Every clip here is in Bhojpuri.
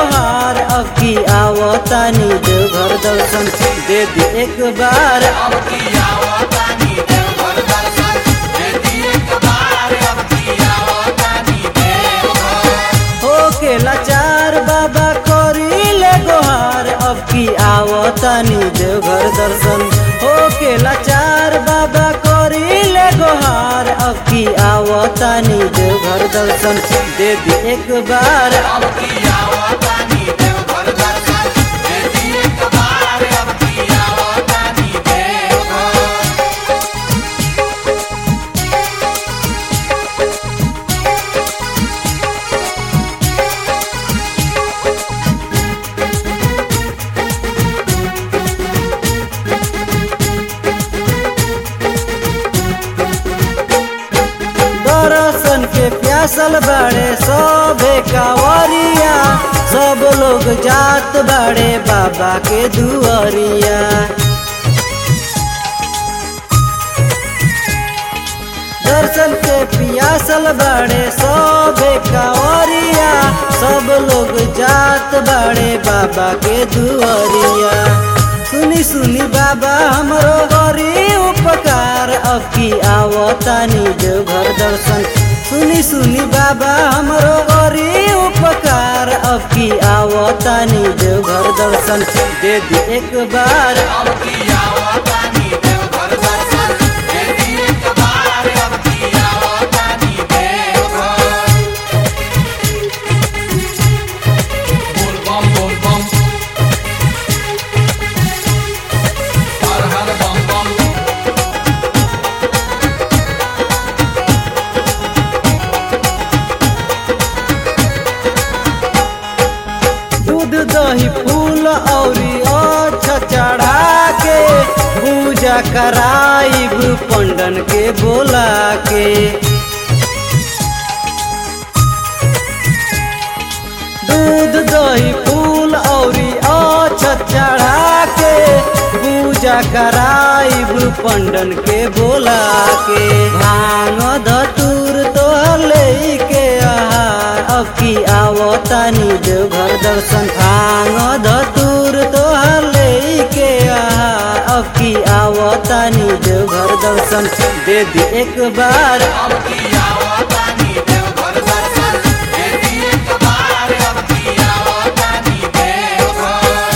गोहार अब की आवतानी देवघर दर्शन दे दी एक बार अब की आवतानी देवघर दर्शन देती एक बार अब की आवतानी देवघर हो के लाचार बाबा करी ले गोहार अब की आवतानी देवघर दर्शन हो के लाचार बाबा करी ले गोहार अब की आवतानी देवघर दर्शन दे दी एक बार अब की आवतानी देवघर दर्शन देती एक बार अब की आवतानी देवघर दर्शन के प्यासल बाड़े सबे कावरिया सब लोग जात बाड़े बाबा के दुआरिया दर्शन के पियासल बाड़े सबे कावरिया सब लोग जात बाड़े बाबा के दुआरिया सुनी सुनी बाबा हमरो करी उपकार अब की आवतानी देवघर दर्शन सुनी सुनी बाबा हमरो करी उपकार अब की आवतानी देवघर दर्शन दे दी एक बार अब की आवतानी देवघर दर्शन देती एक बार अब की आवतानी देवघर बोल बम बोल बम हर हर बम बम दूध दही फूल औरी अच्छा चढ़ा के पूजा कराइब पंडन के बोला के दूध दही फूल औरी अच्छा चढ़ा के पूजा कराइब पंडन के बोला के भांग धतूर तो ले के आहार अब की आवतानी देवघर दर्शन भांग धतूर तो ले के आहार अब की आवतानी देवघर दर्शन दे दी एक बार अब की आवतानी देवघर दर्शन देती एक बार अब की आवतानी देवघर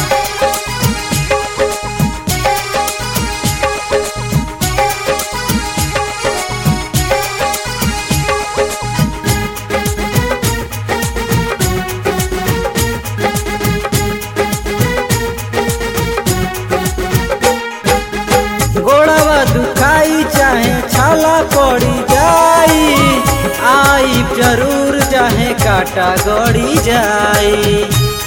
गोड़वा दुखाई चाहे छाला पड़ी जाई आई जरूर चाहे काटा गड़ी जाई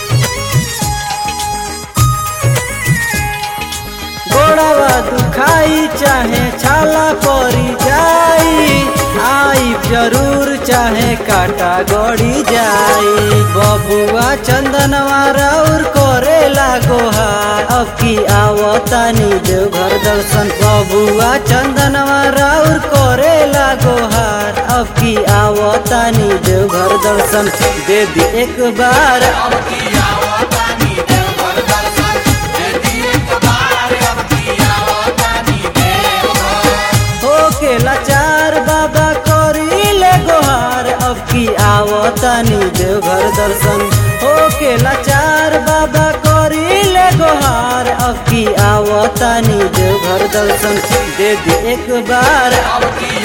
गोड़वा दुखाई चाहे छाला पड़ी जाई आई जरूर चाहे काटा गड़ी जाई बबुआ चंदनवा राउर करे लागोहार अब की आवतानी देवघर दर्शन बबुआ चंदनवा राउर करे लागोहार अब की आवतानी देवघर दर्शन दे दी एक बार अब की आवतानी देवघर दर्शन देती एक बार अब की आवतानी देवघर हो के लाचार बाबा करी ले गोहार अब की आवतानी देवघर दर्शन हो के लाचार बाबा करी ले गोहार अब की आवतानी देवघर दर्शन दे दी एक बार अब की